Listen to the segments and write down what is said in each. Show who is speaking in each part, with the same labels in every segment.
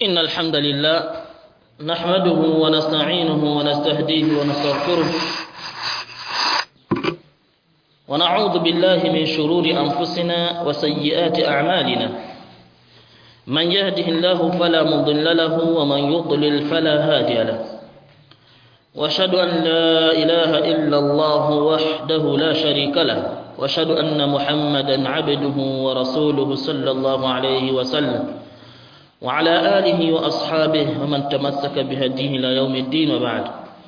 Speaker 1: إن الحمد لله نحمده ونستعينه ونستهديه ونستغفره ونعوذ بالله من شرور أنفسنا وسيئات أعمالنا من يهده الله فلا مضل له ومن يضلل فلا هادي له واشهد أن لا إله إلا الله وحده لا شريك له واشهد أن محمدا عبده ورسوله صلى الله عليه وسلم وعلى آله وأصحابه ومن تمسك بهديه إلى يوم الدين وبعد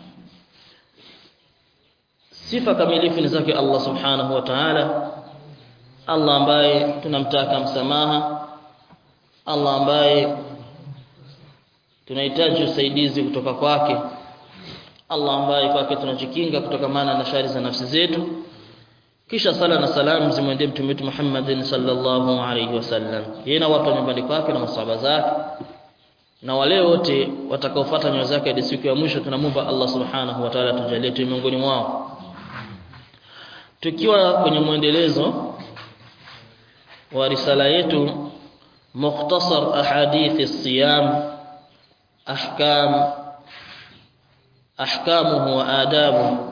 Speaker 1: sifa kamilifu ni zake Allah subhanahu wa ta'ala Allah ambaye tunamtaka msamaha Allah ambaye tunahitaji usaidizi kutoka kwake Allah ambaye kwake tunajikinga kutokamana na shari za nafsi zetu kisha sala na salamu zimwendee mtume wetu Muhammadin sallallahu alaihi wasallam yeye na watu wa nyumbani kwake na masahaba zake na wale wote watakaofuata nyayo zake hadi siku ya mwisho tunamwomba Allah subhanahu wa ta'ala tujalie tu miongoni mwao tukiwa kwenye mwendelezo wa risala yetu mukhtasar ahadith as-siyam ahkam ahkamuhu wa adabu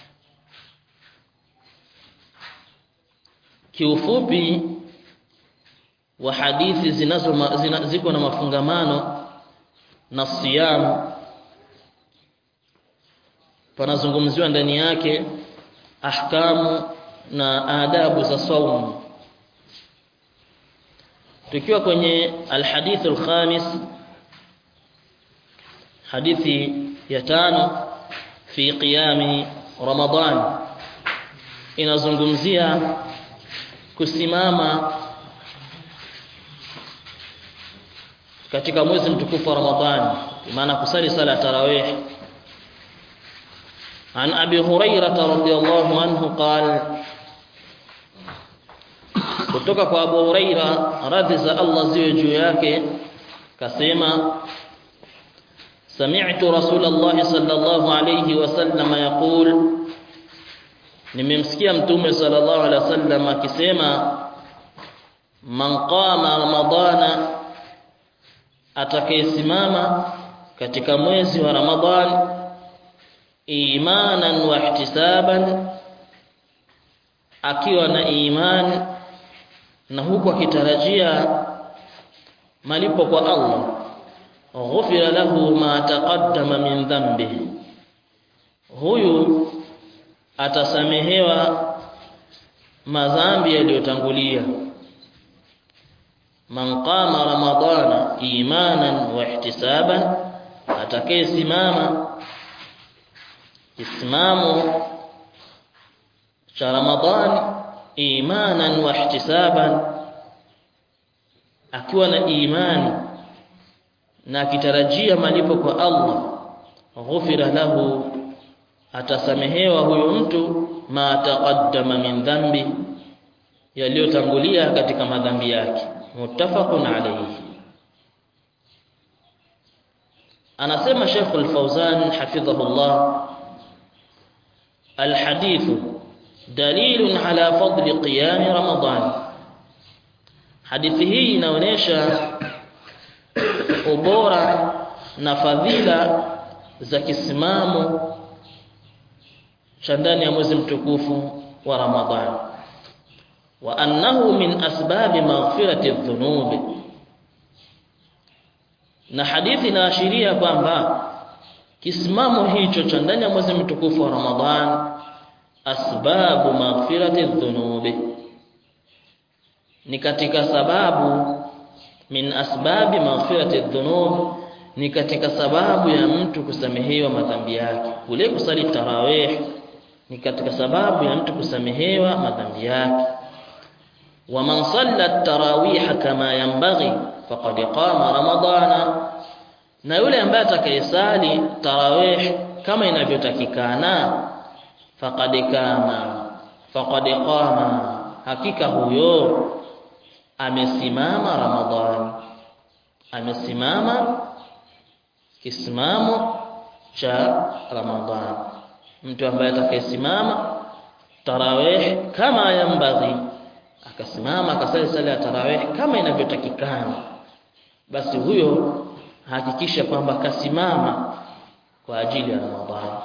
Speaker 1: kiufupi wa hadithi zinazo zina, ziko na mafungamano na siyam panazungumziwa ndani yake ahkamu na adabu za saumu tukiwa kwenye alhadith alkhamis hadithi ya tano fi qiyami ramadan inazungumzia kusimama katika mwezi mtukufu wa Ramadhani maana kusali sala ya tarawih عن أبي هريرة رضي الله عنه قال kutoka kwa Abu Huraira radhi za Allah ziwe juu yake kasema sami'tu Rasulullah sallallahu alayhi wasallam yaqul nimemsikia mtume sallallahu alaihi wasallam akisema man qama ramadana atakayesimama katika mwezi wa ramadhan imanan wa ihtisaban akiwa na iman na huku akitarajia malipo kwa Allah ghufira lahu ma taqaddama min dhanbihi huyu atasamehewa madhambi yaliyotangulia man qama ramadana imanan wa ihtisaban atakayesimama islamu cha ramadhan imanan wa ihtisaban akiwa na imani na akitarajia malipo kwa Allah ghufira lahu atasamehewa huyo mtu ma taqaddama min dhambi yaliyotangulia katika madhambi yake muttafaqun alayhi anasema Sheikh Al-Fauzan hafidhahullah الحديث دليل على فضل قيام رمضان hadithi hii inaonyesha ubora na fadhila za kisimamo cha ndani ya mwezi mtukufu wa Ramadhani wa annahu min asbabi maghfirati dhunubi na hadithi inaashiria kwamba kisimamo hicho cha ndani ya mwezi mtukufu wa Ramadhan asbabu maghfirati dhunubi ni katika sababu min asbabi maghfirati dhunub ni katika sababu ya mtu kusamehewa madhambi yake kule kusali tarawih ni katika sababu ya mtu kusamehewa madhambi yake wa man salla tarawih kama yanbaghi faqad qama ramadana na yule ambaye atakayesali tarawih kama inavyotakikana faqad kama faqad qama hakika huyo amesimama ramadhani amesimama kisimamo cha ramadhani mtu ambaye atakayesimama tarawih kama yambaghi akasimama akasali sala ya tarawih kama inavyotakikana basi huyo hakikisha kwamba kasimama kwa ajili ya Ramadhani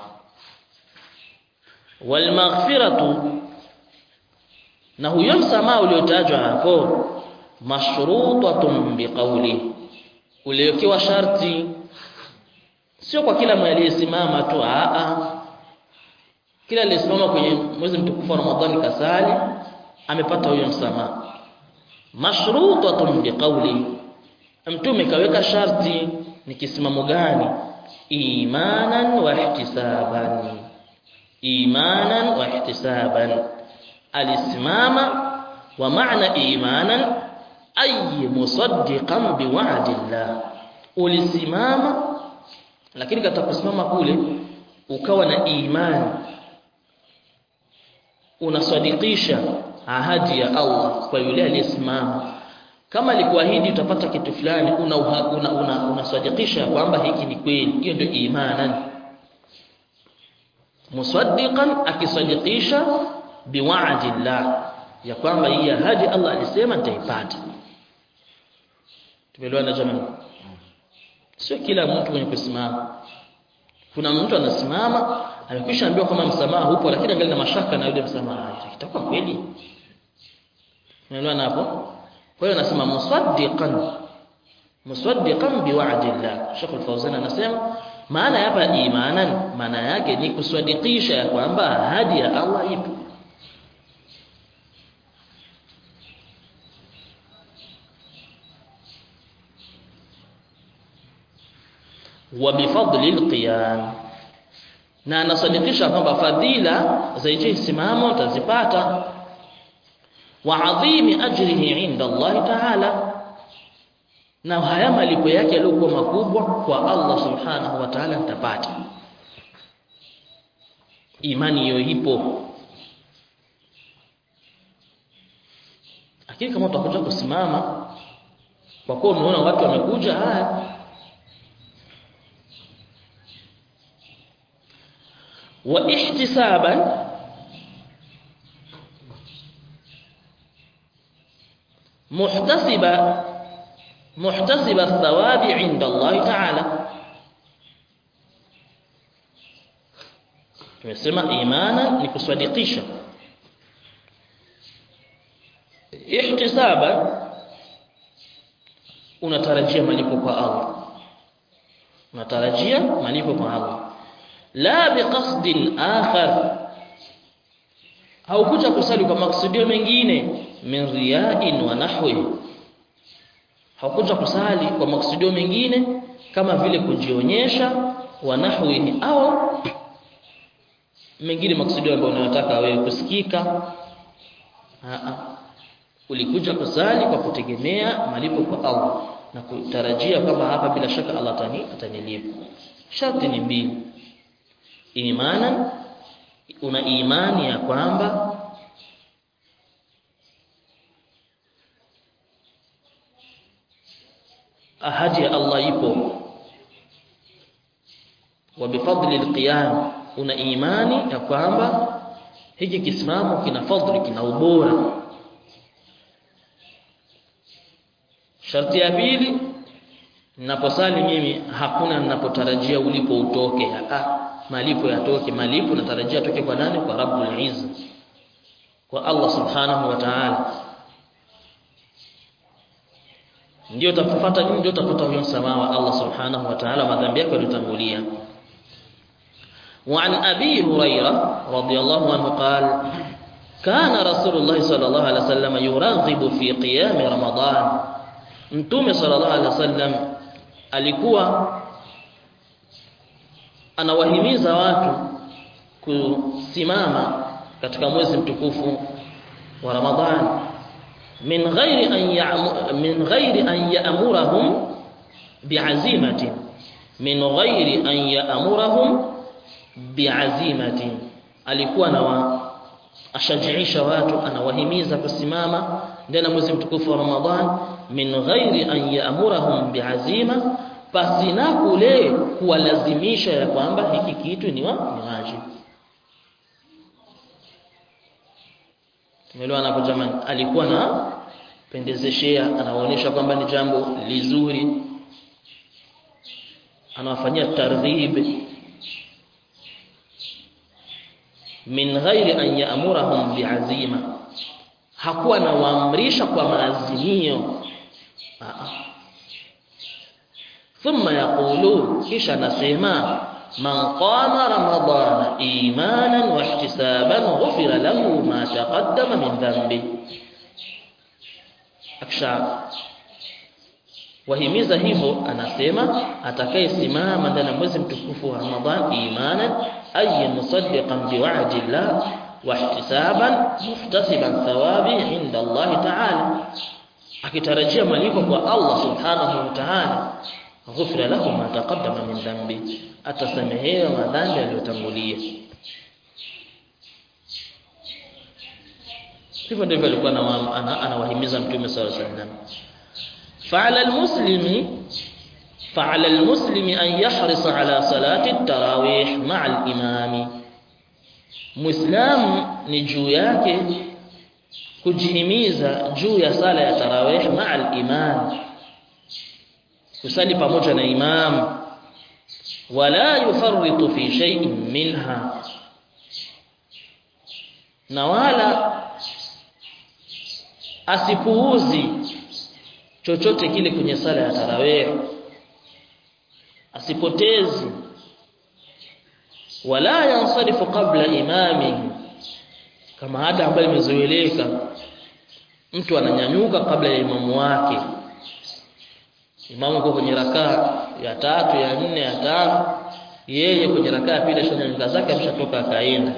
Speaker 1: wal maghfiratu na huyo msamaha uliotajwa hapo mashrutatun biqawli uliokiwa sharti sio kwa kila aliyesimama tu a a kila aliyesimama kwenye mwezi mtukufu wa Ramadhani kasali amepata huyo msamaha mashrutatun biqawli mtume kaweka sharti ni kisimamo gani imanan wa ihtisaban imanan wa ihtisaban alisimama wa maana imanan ay musaddiqan biwa'dillah ulisimama lakini katika kusimama kule ukawa na imani unasadikisha ahadi ya Allah kwa yule aliyesimama kama alikuahidi utapata kitu fulani una una, una, unasadikisha kwamba hiki ni kweli hiyo ndio imanan musaddiqan akisadikisha biwa'dillah ya kwamba hii ahadi Allah alisema nitaipata tumeelewana jamani sio kila mtu mwenye kusimama kuna mtu anasimama amekwisha ambiwa kama msamaha upo lakini angalia na mashaka na yule msamaha itakuwa kweli unaelewana hapo kwa hiyo anasema musaddiqan musaddiqan biwa'dillah Sheikh Al-Fawzan anasema maana hapa imanan maana yake ni kuswadikisha ya kwamba ahadi ya Allah ipo wa bifadli alqiyam na anasadikisha kwamba fadhila za hicho simamo utazipata wa adhimi ajrihi inda Allah ta'ala na haya malipo yake yaliokuwa makubwa kwa Allah subhanahu wa ta'ala nitapata imani hiyo ipo lakini kama utakuja kusimama kwa kuwa umeona watu wamekuja haya wa ihtisaban muhtasiba muhtasiba thawabi inda Allah ta'ala tumesema imana ni kuswadikisha ihtisaba unatarajia malipo kwa Allah unatarajia malipo kwa Allah la biqasdin akhar haukuja kusali kwa maksudio mengine min riya'in wa nahwi haukuja kusali kwa maksudio mengine kama vile kujionyesha wa nahwi au mengine maksudio ambayo unayotaka wewe kusikika a ulikuja kusali kwa kutegemea malipo kwa Allah na kutarajia kwamba hapa bila shaka Allah tani atanilipa sharti ni mbili imana una imani ya kwamba ahadi ya Allah ipo wa bifadli alqiyam una imani ya kwamba hiki kisimamo kina fadhili kina ubora sharti ya pili ninaposali mimi hakuna ninapotarajia ulipo utoke ah malipo yatoke malipo natarajia toke kwa nani kwa rabbul izza kwa Allah subhanahu wa ta'ala ndio utafuata nini ndio utafuta huyo msamaha wa Allah subhanahu wa ta'ala madhambi yako yaliyotangulia وعن أبي هريرة رضي الله عنه قال كان رسول الله صلى الله عليه وسلم يرغب في قيام رمضان Mtume sallallahu alaihi wasallam alikuwa anawahimiza watu kusimama katika mwezi mtukufu wa Ramadhan min ghairi an ya'mu min ghairi an ya'murahum bi'azimatin min ghairi an ya'murahum bi'azimatin alikuwa na ashajiisha watu anawahimiza kusimama ndani ya mwezi mtukufu wa Ramadhan min ghairi an ya'murahum bi'azima pasina kule kuwalazimisha ya kwamba hiki kitu ni wa ni wajibu tumeelewana hapo jamani alikuwa na pendezeshea anaonyesha kwamba ni jambo lizuri anawafanyia targhib min ghairi an ya'murahum bi'azima hakuwa anawaamrisha kwa maazimio thumma yaqulu kisha nasema man qama ramadana imanan wa ihtisaban ghufira lahu ma taqaddama min dhanbi akisha wahimiza hivyo anasema atakayesimama ndani ya mwezi mtukufu wa Ramadhan imanan ay musaddiqan biwa'di Allah wa ihtisaban muhtasiban thawabi inda Allah ta'ala akitarajia malipo kwa Allah subhanahu wa ta'ala ghufira lahu ma taqaddama min dhanbi atasamehewa madhambi aliyotangulia hivyo ndivyo alikuwa anawahimiza mtume sallallahu alaihi wasallam فعلى المسلم فعلى المسلم أن يحرص على صلاة التراويح مع الإمام مسلم نجو yake kujihimiza juu ya sala ya tarawih ma'a al-imam kusali pamoja na imam wala yufarritu fi shay'in minha na wala asipuuzi chochote kile kwenye sala ya tarawih asipotezi wala yansarifu qabla imami kama ada ambayo imezoeleka mtu ananyanyuka kabla ya imamu wake imamu yuko kwenye rakaa ya tatu ya nne ya tano yeye kwenye rakaa ya pili ashanyanyuka zake ameshatoka akaenda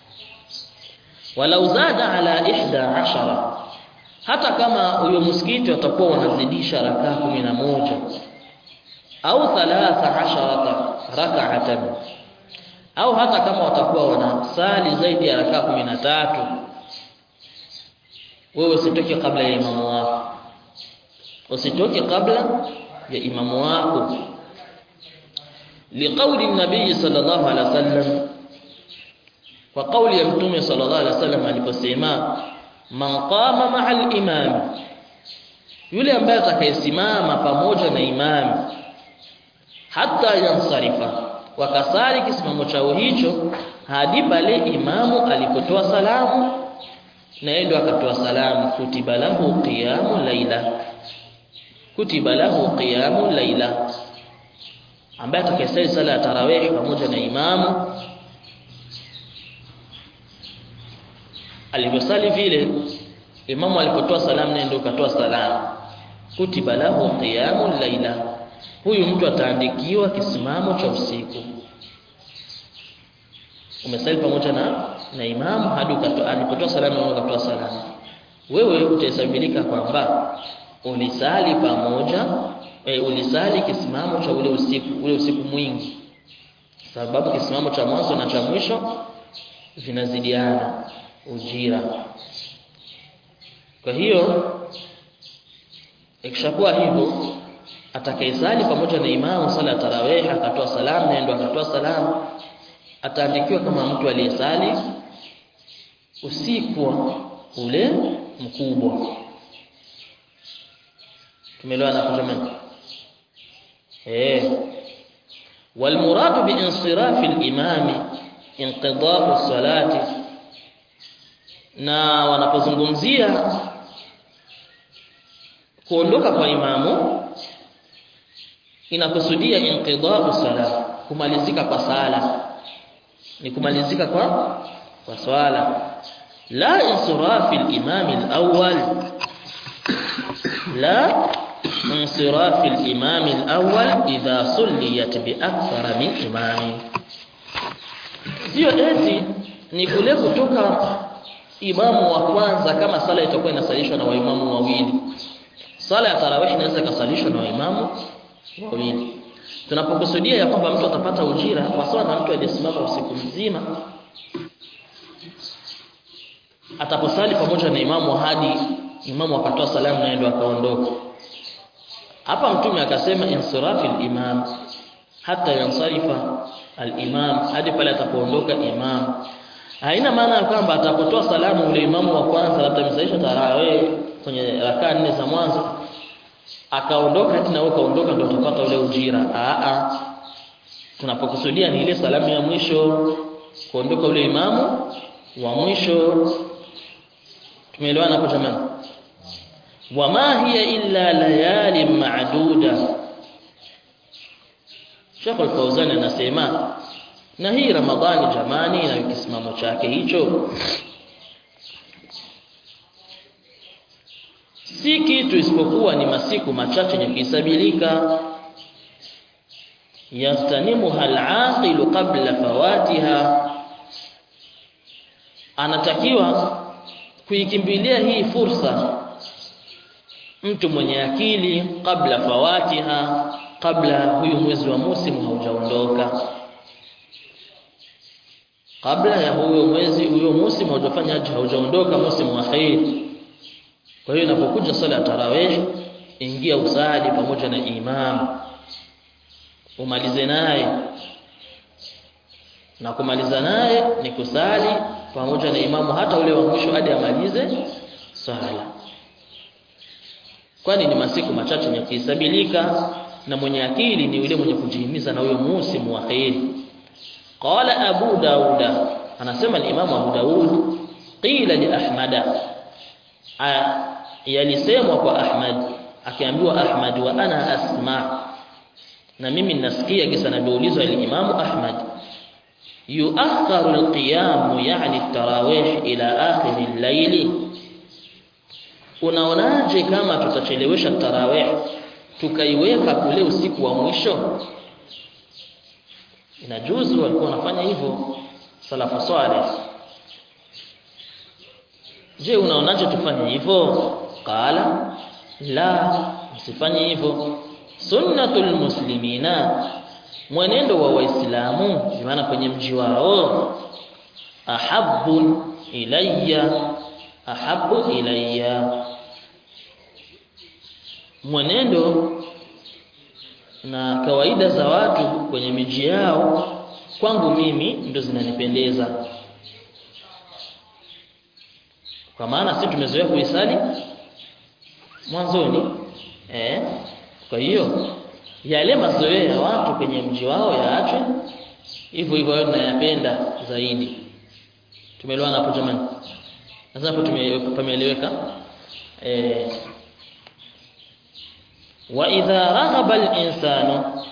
Speaker 1: walau zada ala ihda ashara hata kama huyo msikiti watakuwa wanazidisha rakaa kumi na moja au thalatha asharata rak'atan au hata kama watakuwa wanasali zaidi ya rakaa kumi na tatu wewe usitoke kabla ya imamu wako usitoke kabla ya imamu wako liqauli nabii sallallahu alaihi wasallam kwa kauli ya mtume sallallahu alaihi wasallam aliposema man qama ma'a al-imam yule ambaye atakayesimama pamoja na imam hata yansarifa wakasali kisimamo chao hicho hadi pale imamu alipotoa salamu na yeye ndo akatoa salamu kutiba lahu qiyamu laila kutiba lahu qiyamu laila ambaye atakayesali sala ya tarawih pamoja na imamu alivyosali vile imamu alipotoa salamu naye ndio katoa salamu kutiba lahu qiyamu laila huyu mtu ataandikiwa kisimamo cha usiku umesali pamoja na na imamu hadi alipotoa salamu na ukatoa salamu wewe utahesabika kwamba ulisali pamoja e, ulisali kisimamo cha ule usiku ule usiku mwingi sababu kisimamo cha mwanzo na cha mwisho vinazidiana ujira kwa hiyo ikishakuwa hivyo atakayesali pamoja na imamu sala ya tarawih akatoa salamu na ndio akatoa salamu ataandikiwa kama mtu aliyesali usiku ule mkubwa tumeelewana hapo jamani eh والمراد بانصراف الامام انقضاء الصلاه na wanapozungumzia kuondoka kwa imamu inakusudia inqidau sala kumalizika kwa sala ni kumalizika kwa kwa swala la insirafi al-imam al-awwal la insirafi al-imam al-awwal idha sulliyat bi akthar min imami sio eti ni kule kutoka imamu wa kwanza kama sala itakuwa inasalishwa na waimamu wawili sala ya tarawih inaweza kusalishwa na waimamu wawili tunapokusudia ya kwamba mtu atapata ujira kwa sawa na mtu aliyesimama usiku mzima ataposali pamoja na imamu hadi imamu akatoa salamu na ndio akaondoka hapa mtume akasema insirafi al-imam hata yansarifa al-imam hadi pale atapoondoka imam haina maana ya kwamba atapotoa salamu ule imamu wa kwanza labda msaisha tarawih kwenye rakaa nne za mwanzo akaondoka hadi na wewe kaondoka ndio utapata ule ujira a a tunapokusudia ni ile salamu ya mwisho kuondoka ule imamu wa mwisho tumeelewana hapo jamani wama hiya illa layali ma'duda Sheikh Al-Fauzan anasema na hii Ramadhani jamani na kisimamo chake hicho si kitu isipokuwa ni masiku machache yenye kuhesabilika yastanimuha al-aqilu qabla fawatiha anatakiwa kuikimbilia hii fursa mtu mwenye akili kabla fawatiha kabla huyu mwezi wa musimu haujaondoka kabla ya huyo mwezi huyo musimu haujafanya haji haujaondoka musimu wa khair kwa hiyo inapokuja sala ya tarawih ingia usali pamoja na imam umalize naye na kumaliza naye ni kusali pamoja na imamu hata ule wa mwisho hadi amalize sala kwani ni masiku machache yenye kuhesabilika na mwenye akili ni yule mwenye kujihimiza na huyo musimu wa khairi qala abu dauda anasema al-imam abu daud qila li ahmada yalisemwa kwa ahmad akiambiwa ahmad wa ana asma na mimi ninasikia kisa nabiulizwa al-imam ahmad yuakharu al-qiyam yani at-tarawih ila akhir al-layl unaonaje kama tutachelewesha tarawih tukaiweka kule usiku wa mwisho inajuzu walikuwa wanafanya hivyo salafu saleh je unaonaje tufanye hivyo qala la msifanye hivyo sunnatul muslimina mwenendo wa waislamu maana kwenye mji wao ahabbu ilayya ahabbu ilayya mwenendo na kawaida za watu kwenye miji yao kwangu mimi ndo zinanipendeza kwa maana sisi tumezoea kuisali mwanzoni eh kwa hiyo yale mazoea ya watu kwenye mji wao yaachwe hivyo hivyo wao tunayapenda zaidi tumeelewana hapo jamani sasa hapo tumeeleweka eh wa idha raghaba al-insanu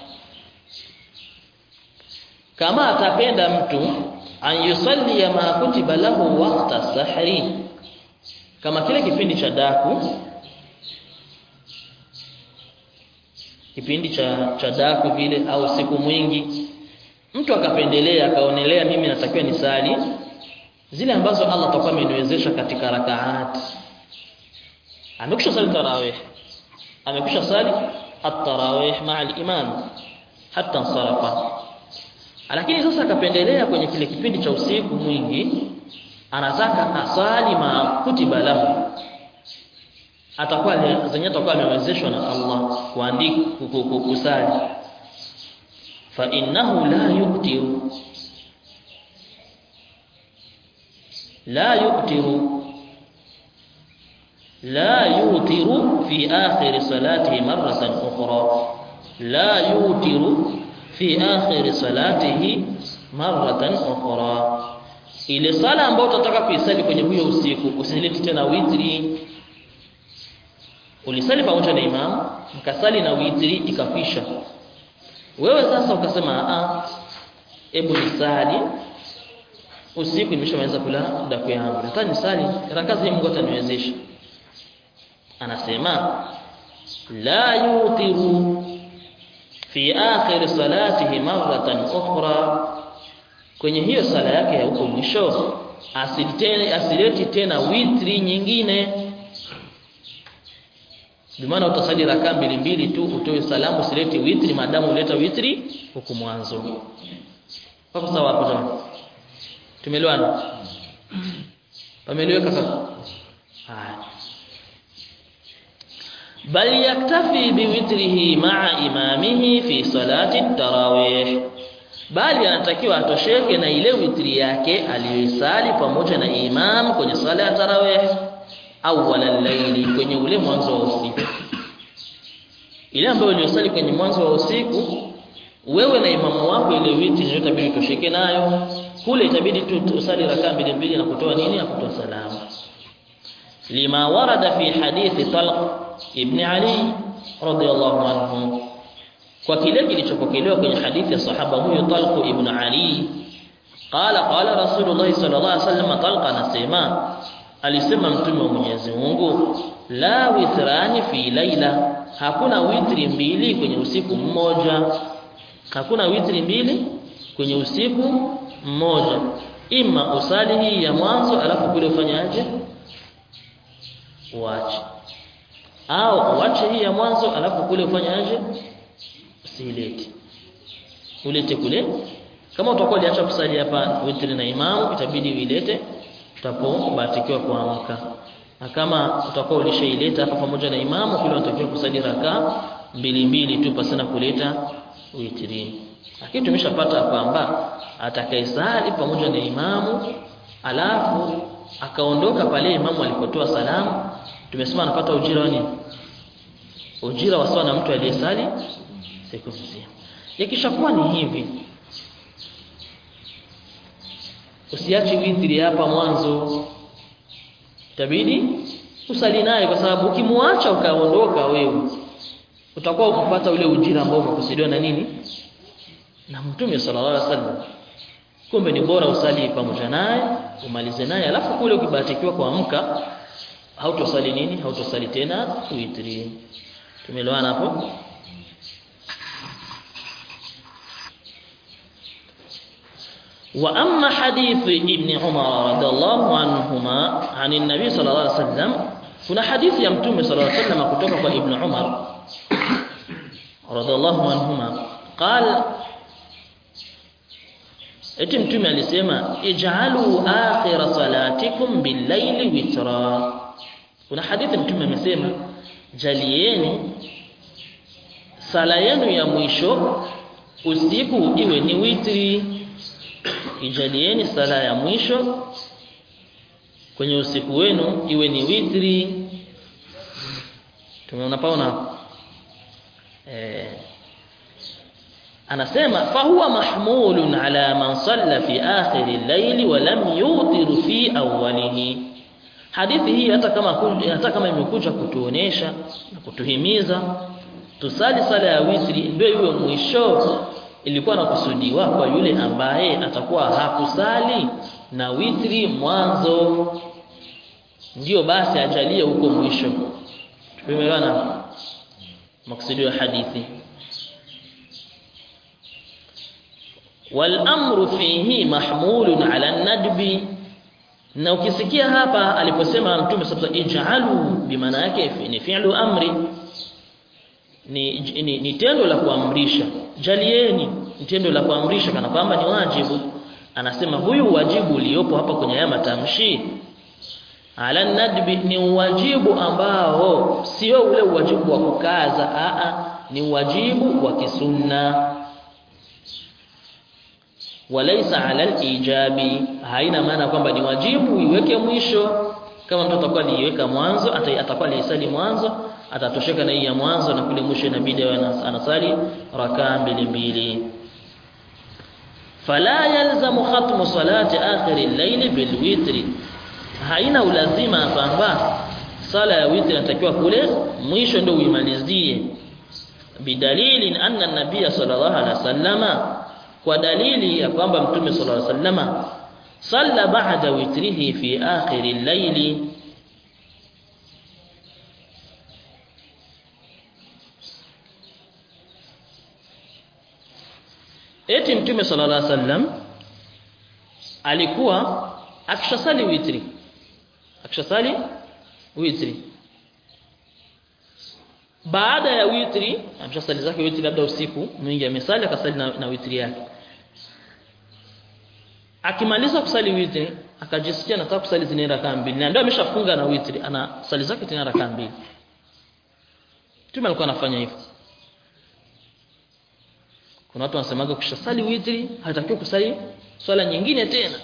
Speaker 1: kama atapenda mtu an yusalli ma kutiba lahu waqta sahri kama kile kipindi cha daku kipindi cha cha daku vile au siku mwingi mtu akapendelea akaonelea mimi natakiwa nisali zile ambazo Allah atakuwa ameniwezesha katika rakaati amekwisha sali tarawih amekwisha sali at-tarawih ma'a al-imam hatta sarafa lakini sasa akapendelea kwenye kile kipindi cha usiku mwingi anataka asali ma kutiba lahu atakuwa zenye atakuwa amewezeshwa na Allah kuandika kusali fa innahu la yuktiru la yuktiru لا يوتر في آخر صلاته مرة أخرى لا يوتر في آخر صلاته مرة أخرى ile sala ambayo utataka kuisali kwenye huyo usiku usilete tena witri ulisali pamoja na imam mkasali na witri ikafisha wewe sasa ukasema a hebu nisali usiku nimeshamaliza kula daku yangu nataka nisali rakazi Mungu ataniwezesha anasema la yutiru fi akhir salatihi maratan ukhra kwenye hiyo sala yake ya huko mwisho asilete asileti tena witri nyingine bimaana utasali rakaa mbili mbili tu utoe salamu usilete witri maadamu uleta witri huku mwanzo hapo sawa hapo jamani tumeelewana pameeleweka sasa haya bal yaktafi biwitrihi ma'a imamihi fi salati tarawih bali anatakiwa atosheke na ile witri yake aliyoisali pamoja na imam kwenye sala ya tarawih awwal al-layli kwenye ule mwanzo wa usiku ile ambayo uliyosali kwenye mwanzo wa usiku wewe na imamu wako ile witri ndio itabidi tosheke nayo kule itabidi tu usali rakaa mbili mbili na kutoa nini na kutoa salamu lima warada fi hadithi Talq ibn Ali radiyallahu anhu kwa kile kilichopokelewa kwenye hadithi ya sahaba huyo Talq ibn Ali qala qala rasulullah sallallahu alaihi wasallam Talq anasema alisema mtume wa Mwenyezi Mungu la witrani fi laila hakuna witri mbili kwenye usiku mmoja hakuna witri mbili kwenye usiku mmoja ima usali hii ya mwanzo alafu kule ufanyaje uache au uache hii ya mwanzo alafu kule ufanyaje usilete ulete kule kama utakuwa uliacha kusali hapa witri na imamu itabidi uilete utapobatikiwa kuamka na kama utakuwa ulishaileta hapa pamoja na imamu kile unatakiwa kusali raka mbili mbili tu pasina kuleta witrini lakini tumeshapata kwamba atakayesali pamoja na imamu alafu akaondoka pale imamu alipotoa salamu tumesema anapata ujira wa nini ujira wa sawa na mtu aliyesali siku nzima ikishakuwa ni hivi usiache witri hapa mwanzo itabidi usali naye kwa sababu ukimwacha ukaondoka wewe utakuwa ukupata ule ujira ambao umekusudiwa na nini na mtume sallallahu alaihi wasallam kumbe ni bora usali pamoja naye umalize naye alafu kule ukibatikiwa kuamka hautosali nini hautosali tena witri tumeelewana hapo وأما حديث ابن عمر رضي الله عنهما عن النبي صلى الله عليه وسلم kuna hadithi ya mtume صلى الله عليه وسلم kutoka kwa ibn Umar رضي الله عنهما قال eti mtume alisema ij'alu akhir salatikum bil-layli witra kuna hadithi mtume amesema jalieni sala yenu ya mwisho usiku iwe ni witri ijalieni sala ya mwisho kwenye usiku wenu iwe ni witri tumeona paona eh anasema fahuwa mahmulun ala man salla fi akhir al-layli wa lam yutir fi awwalihi hadithi hii hata kama hata kama imekuja kutuonesha na kutuhimiza tusali sala ya witri ndio iwe mwisho ilikuwa nakusudiwa kwa yule ambaye atakuwa hakusali na witri mwanzo ndio basi ajalie huko mwisho tumeelewana maksudi ya hadithi والامر فيه محمول على الندب na ukisikia hapa aliposema mtume sasa ij'alu bimaana yake ni fi'lu amri ni, ni, ni tendo la kuamrisha jalieni ni tendo la kuamrisha kana kwamba ni wajibu anasema huyu wajibu uliopo hapa kwenye haya matamshi ala nadbi ni wajibu ambao sio ule wajibu wa kukaza a ni wajibu wa kisunna walaisa ala alijabi haina maana kwamba ni wajibu iweke mwisho kama mtu atakuwa aliweka mwanzo atakuwa alisali mwanzo atatosheka na hii ya mwanzo na kule mwisho inabidi anasali rakaa mbili mbili fala yalzamu khatmu salati akhir al-layl bil witri haina ulazima kwamba sala ya witri inatakiwa kule mwisho ndio uimalizie bidalili anna an-nabiy sallallahu alaihi wasallama kwa dalili ya kwamba mtume sallallahu alaihi wasallama salla ba'da witrihi fi akhir al-layl eti mtume sallallahu alaihi wasallam alikuwa akishasali witri akishasali witri baada ya witri ameshasali zake witri labda usiku mwingi amesali akasali na, na witri yake akimaliza kusali witri akajisikia nataka kusali zile rakaa mbili na ndio ameshafunga na witri ana sali zake tena rakaa mbili mtume alikuwa anafanya hivyo kuna watu wanasemaga kushasali witri hatakiwi kusali swala nyingine tena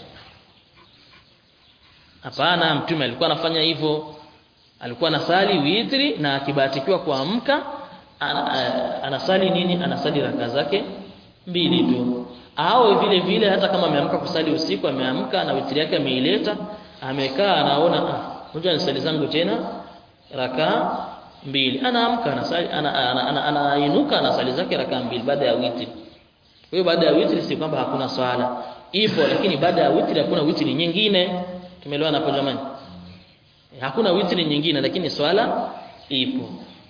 Speaker 1: hapana mtume alikuwa anafanya hivyo alikuwa anasali witri na akibahatikiwa kuamka anasali nini anasali raka zake mbili tu au vile vile hata kama ameamka kusali usiku ameamka na witri yake ameileta amekaa anaona ah ngoja nisali zangu tena raka mbili anaamka anasali anainuka ana, ana, ana, ana anasali zake raka mbili baada ya witri kwa hiyo baada ya witri si kwamba hakuna swala ipo lakini baada ya witri hakuna witri nyingine tumeelewana hapo jamani hakuna witri nyingine lakini swala ipo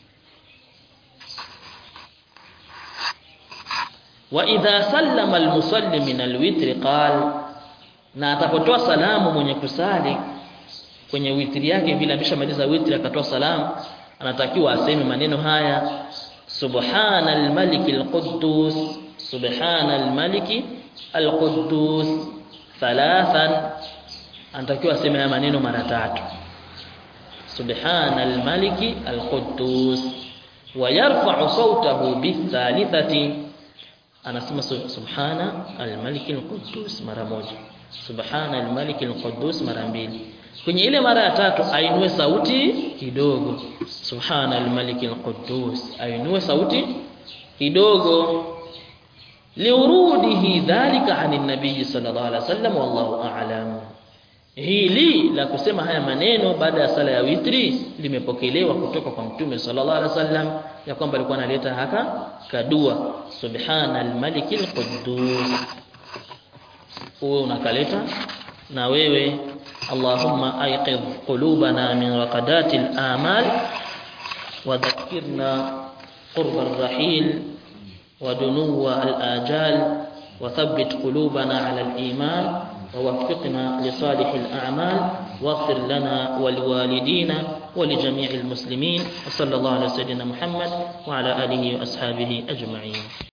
Speaker 1: wa idha sallama almusalli min alwitri qal na atapotoa salamu mwenye kusali kwenye witri yake vile ameshamaliza witri akatoa salamu anatakiwa aseme maneno haya subhana almaliki alquddus subhana almaliki alquddus thalathan anatakiwa aseme haya maneno mara tatu subhana almaliki alquddus wa yarfa'u sawtahu bithalithati anasema subhana almaliki alquddus mara moja subhana almaliki alquddus mara mbili kwenye ile mara ya tatu ainue sauti kidogo subhana almaliki alquddus ainue sauti kidogo liurudihi dhalika anin nabii sallallahu alaihi wasallam wallahu a'lam hili la kusema haya maneno baada ya sala ya witri limepokelewa kutoka kwa mtume sallallahu alaihi wasallam ya kwamba alikuwa analeta haka kadua subhana almalikil quddus wewe unakaleta na wewe allahumma ayqidh qulubana min raqadati al-amal wa dhakkirna qurba ar-rahil wa dunuwa al-ajal wa thabbit qulubana ala al-iman ووفقنا لصالح الأعمال واغفر لنا ولوالدينا ولجميع المسلمين وصلى الله على سيدنا محمد وعلى آله وأصحابه أجمعين